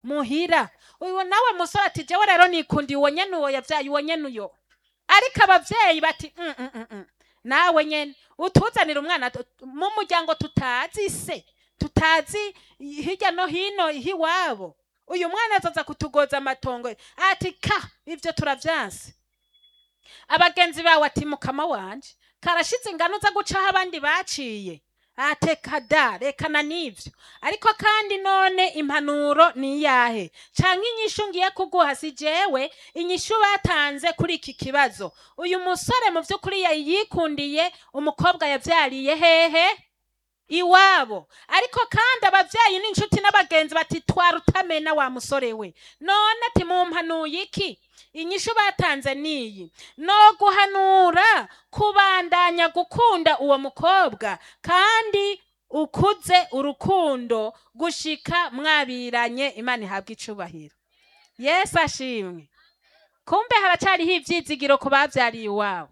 muhira uyu nawe musore ati jewe rero nikundiye uwo nyene uwo yavyaye uwo nyene uyo ariko abavyeyi bati "Mm, mm, mm, mm." nawe nyene utuzanira umwana tu- mu muryango tutazi se tutazi hirya no hino hiwabo uyu mwana azaza kutugoza amatongo ati ka ivyo turavyanse abagenzi bawe ati mukama wanje karashize ingano uza gucaho abandi baciye ateka da rekana n'ivyo ariko kandi none impanuro ni iyahe canke inyishu ngiye kuguha si jewe inyishu batanze kuri iki kibazo uyu musore mu vy'ukuri yari yikundiye umukobwa yavyariye hehe iwabo ariko kandi abavyeyi n'inshuti n'abagenzi bati twara utamena wa musore we none ati mumpanuye iki inyishu batanze niyi no guhanura kubandanya gukunda uwo mukobwa kandi ukuze urukundo gushika mwabiranye imana ihabwa icubahiro yesu ashimwe kumbe haracariho ivyizigiro ku bavyariye iwabo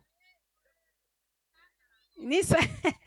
nisa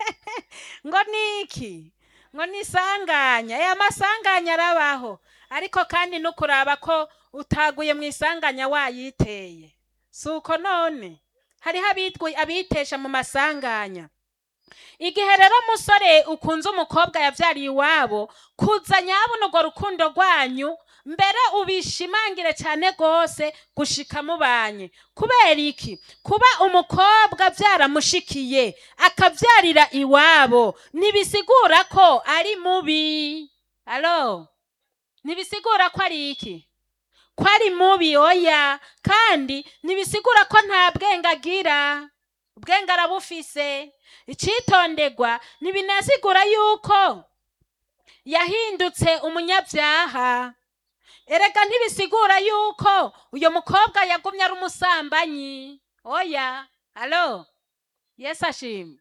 ngo niki ngo nisanganya aya masanganya arabaho ariko kandi no kuraba ko utaguye mu isanganya wayiteye si uko none hariho abitwi- abitesha mu masanganya igihe rero musore ukunze umukobwa yavyariye iwabo kuza nyabona urwo rukundo rwanyu mbere ubishimangire cyane rwose gushika mubanye kubera iki kuba umukobwa byaramushikiye akavyarira iwabo ntibisigura ko ari mubi alo ntibisigura ko ari iki ko ari mubi oya kandi ntibisigura ko nta bwenge agira ubwenge arabufise icitondegwa ntibinasigura yuko yahindutse umunyabyaha erega ntibisigura yuko uyo mukobwa yagumye ari umusambanyi oya alo yesu ashimwe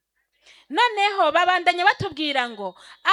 noneho babandanya batubwira ngo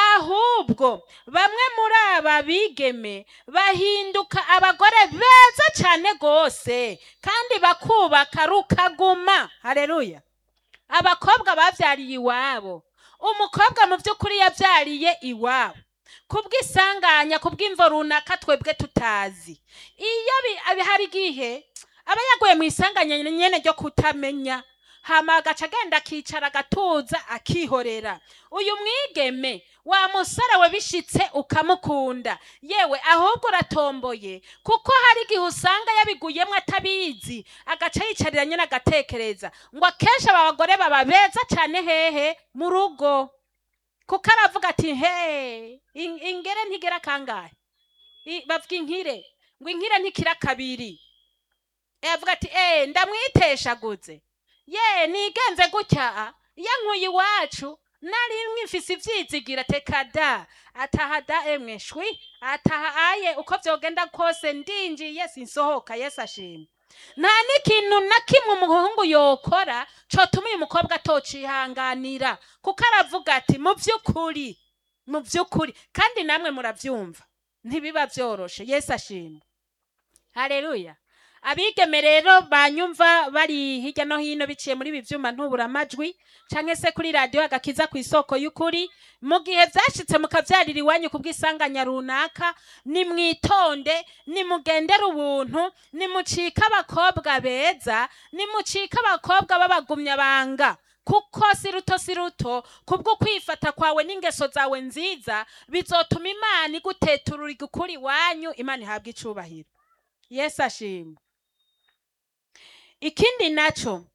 ahubwo bamwe muri aba bigeme bahinduka abagore beza cyane rwose kandi bakubaka rukaguma hareruya abakobwa bavyariye iwabo umukobwa mu by'ukuri yavyariye iwabo kubw'isanganya kubw'imvo runaka twebwe tutazi iyo bi- abi- hari igihe aba yaguye mu isanganya nyene ryo kutamenya hama agaca agenda akicara agatuza akihorera uyu mwigeme wa musore we bishitse ukamukunda yewe ahubwo uratomboye kuko hari igihe usanga yabiguyemwo atabizi agaca yicarira nyine agatekereza ngo akenshi aba bagore baba beza cyane hehe mu rugo kuko aravuga ati he in- ingere ntigera kangahe I- bavuga inkire ngo inkire ntikira kabiri Eh, avuga ati eh ndamwiteshaguze ye nigenze gutya iyo nkuye iwacu nari mwifise ivyizigira teka da ataha da emwe shwi ataha aye uko vyogenda kose ndinjiye sinsohoka yesu ashimwe nta n'ikintu na kimwe umuhungu yokora cotuma uyu mukobwa atocihanganira kuko aravuga ati mu vy'ukuri mu vy'ukuri kandi namwe muravyumva ntibiba vyoroshe yesu ashimwe haleluya abigeme rero banyumva bari hirya no hino biciye muri ibi vyuma ntuburamajwi canke se kuri radiyo agakiza ku isoko y'ukuri mu gihe vyashitse mukavyarira iwanyu kubw'isanganya runaka nimwitonde nimugendere ubuntu nimucike abakobwa beza nimucike abakobwa b'abagumyabanga kuko si ruto si ruto kubwo kwifata kwawe n'ingeso zawe nziza bizotuma imana iguteturura igukura iwanyu imana ihabwa icubahiro yesu ashimwe ikindi naco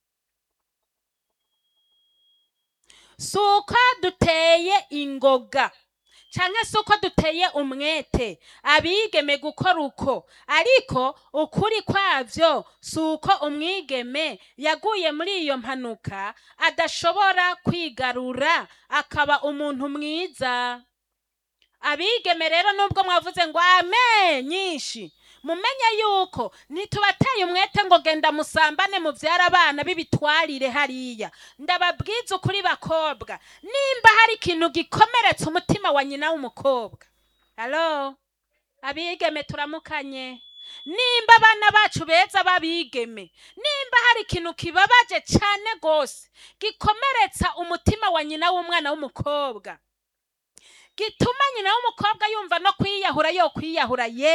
si uko duteye ingoga canke si uko duteye umwete abigeme gukora uko ariko ukuri kwavyo si uko umwigeme yaguye muri iyo mpanuka adashobora kwigarura akaba umuntu mwiza abigeme rero nubwo mwavuze ngo ame nyinshi mumenye yuko ntitubateye umwete ngo genda musambane muvyara abana b'ibitwarire hariya ndababwiza ukuri bakobwa nimba hari ikintu gikomeretsa umutima wa nyina w'umukobwa halo abigeme turamukanye nimba abana bacu beza babigeme nimba hari ikintu kibabaje cyane rwose gikomeretsa umutima wa nyina w'umwana w'umukobwa gituma nyina w'umukobwa yumva no kwiyahura yo kwiyahura ye